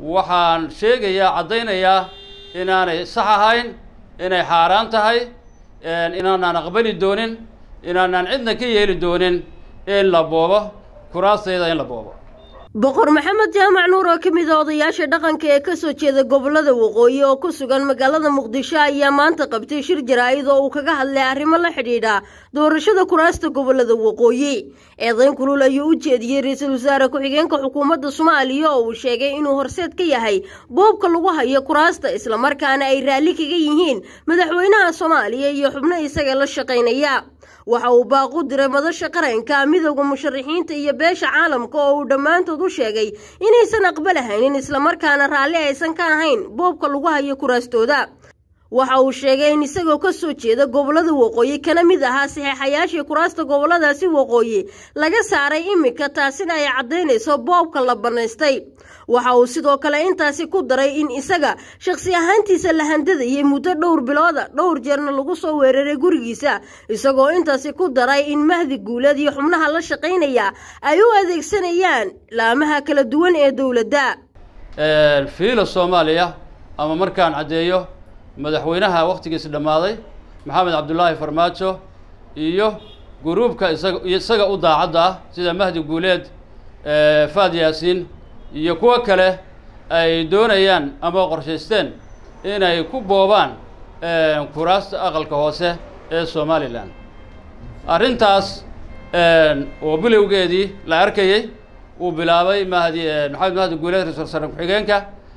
waxaan sheegayaa caddaynayaa inaanay sax ahayn inay xaaraan tahay inaanaan aqbali doonin inaanaan cidna ka yeeli doonin in la boobo kuraastayda in la boobo boqor maxamed jaamac nuur oo ka mid a odayaasha dhaqanka ee kasoo jeeda gobolada waqooyi oo ku sugan magaalada muqdisho ayaa maanta qabtay shir jaraa'id oo uu kaga hadlay arrimo la xidhiidha doorashada kuraasta gobolada waqooyi eedayn kulul ayuu u jeediyey ra-iisul wasaare ku-xigeenka xukuumadda soomaaliya oo uu sheegay inuu horseed ka yahay boobka lagu hayo kuraasta islamarkaana ay raalli kaga yihiin madaxweynaha soomaaliya iyo xubno isaga la shaqaynaya waxa uu baaqu diray madasha qaranka midowda musharaxiinta iyo beesha caalamka oo uu dhammaantood u sheegay inaysan aqbalahaynin islamarkaana raalli aysan ka ahayn boobka lagu hayo kuraastooda waxa uu sheegay in isagoo ka soo jeeda gobolada waqooyi kana mid ahaa saxeexayaashii kuraasta goboladaasi waqooyi laga saaray iminka taasina ay caddaynayso boobka la bannaystay waxa uu sidoo kale intaasi ku daray in isaga shakhsi ahaantiisa la handadayay muddo dhowr bilooda dhowr jeerna lagu soo weeraray gurigiisa isagoo intaasi ku daray in mahdi guuleed iyo xubnaha la shaqaynaya ay u adeegsanayaan laamaha kala duwan ee dowladda fiila soomaaliya ama markaan caddeeyo madaxweynaha wakhtigiisi dhammaaday maxamed cabdulaahi farmaajo iyo guruubka isaga isaga u daacadda ah sida mahdi guuleed faad yaasiin iyo kuwo kale ay doonayaan ama qorshaysteen inay ku boobaan kuraasta aqalka hoose ee somalilan arrintaas oo bilowgeedii la arkayey uu bilaabay mahdi maxamed mahdi guuleed ra-isul wasaare ku-xigeenka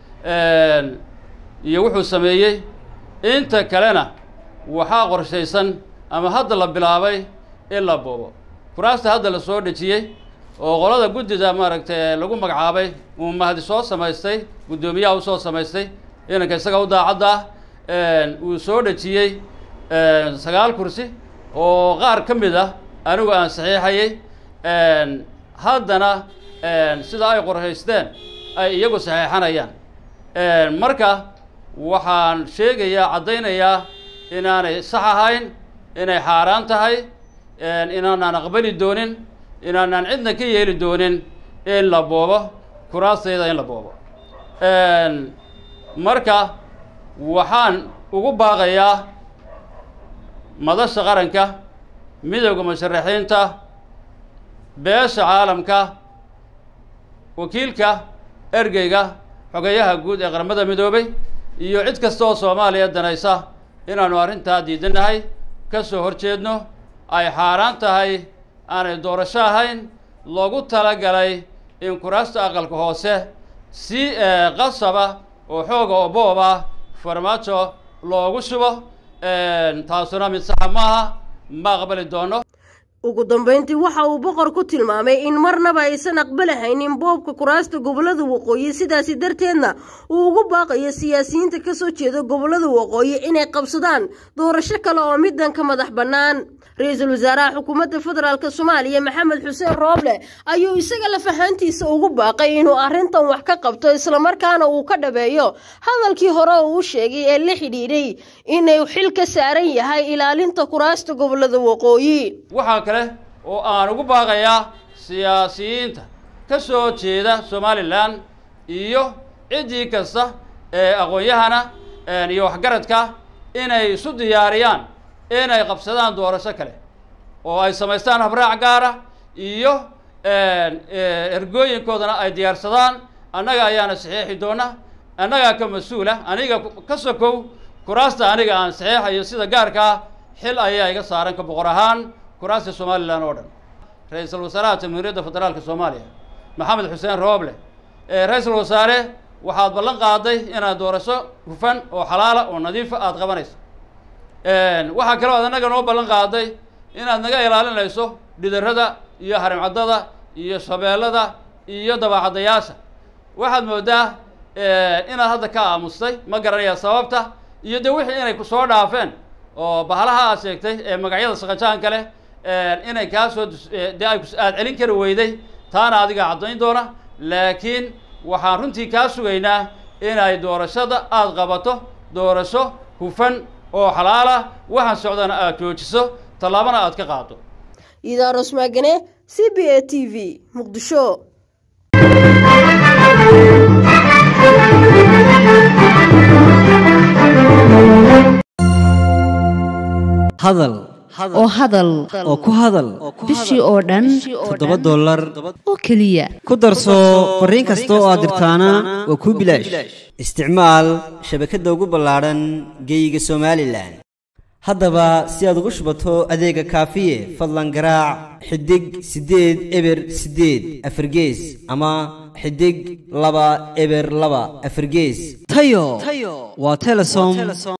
iyo wuxuu sameeyey inta kalena waxaa qorshaysan ama hadda la bilaabay in la boobo kuraasta hadda la soo dhejiyey oo qolada guddida maaragtay lagu magacaabay uu mahdi soo samaystay guddoomiyaha usoo samaystay inanka isaga u daacadda ah uu soo dhejiyey sagaal kursi oo qaar ka mid ah anigu aan saxiixayay haddana sida ay qorshaysteen ay iyagu saxiixanayaan marka waxaan sheegayaa caddaynayaa inaanay sax ahayn inay xaaraan tahay inaanaan aqbali doonin inaanaan cidna ka yeeli doonin in la boobo kuraastayda in la boobo marka waxaan ugu baaqayaa madasha qaranka midowda musharaxiinta beesha caalamka wakiilka ergeyga xogeyaha guud ee qaramada midoobay iyo cid kasta oo soomaaliya danaysa inaanu arrintaa diidanahay ka soo horjeedno ay xaaraan tahay aanay doorasho ahayn loogu talagalay in kuraasta aqalka hoose si qasaba oo xooga oo boob ah farmaajo loogu shubo taasuna mid saxa maaha ma aqbali doono ugu dambayntii waxa uu boqor ku tilmaamay in marnaba aysan aqbalahaynin boobka kuraasta gobolada waqooyi sidaasi darteedna uu ugu baaqayo siyaasiyiinta kasoo jeeda gobolada waqooyi inay qabsadaan doorasho kale oo midan ka madax bannaan ra-iisul wasaaraha xukuumadda federaalk soomaaliya maxamed xuseen rooble ayuu isaga lafahaantiisa ugu baaqay inuu arrintan wax ka qabto islamarkaana uu ka dhabeeyo hadalkii hore uu sheegay ee la xidhiidhay inuu xil ka saaran yahay ilaalinta kuraasta gobolada waqooyi waxaa kale oo aan ugu baaqayaa siyaasiyiinta ka soo jeeda somalilan iyo ciddii kasta ee aqoon-yahana iyo waxgaradka inay isu diyaariyaan inay qabsadaan doorasho kale oo ay samaystaan habraac gaara iyo ergooyinkoodana ay diyaarsadaan annaga ayaana saxiixi doona annagaa ka mas-uula aniga ka sokow kuraasta aniga aan saxiixayo sida gaarka ah xil ayaa iga saaran ka boqor ahaan kuraasta somalilan oo dhan ra-iisul wasaaraha jamhuuriyadda federaalka soomaaliya maxamed xuseen rooble ra-iisul wasaare waxaad ballan qaaday inaad doorasho hufan oo xalaala oo nadiifa aada qabanayso waxaa kaloo aad annaga noo ballan qaaday inaad naga ilaalinayso dhidarada iyo harimcaddada iyo shabeellada iyo dabaacaddayaasha waxaad moodaa inaad hadda ka aamustay ma garanaya sababta iyo de wixii inay kusoo dhaafeen oo bahalaha aad sheegtay ee magacyada saqajaanka leh inay kaa soo dee ay aada celin kari weyday taana adiga caddayn doona laakiin waxaan runtii kaa sugaynaa inay doorashada aada qabato doorasho hufan oo xalaala waxaan socdana aada joojiso tallaabana aada ka qaado idaaros maagane c b a t v muqdisho hadal oo hadal oo ku hadal bishii oo dhan toddoba dollar oo keliya ku darso fariin kasta oo aad dirtaana waa kuu bilaash isticmaal shabakadda ugu ballaadhan geeyiga somalilan haddaba si aad ugu shubato adeega kaafiye fadlan garaac xidig siddeed eber siddeed afargees ama xidig laba eber laba afargees tayo waa telesom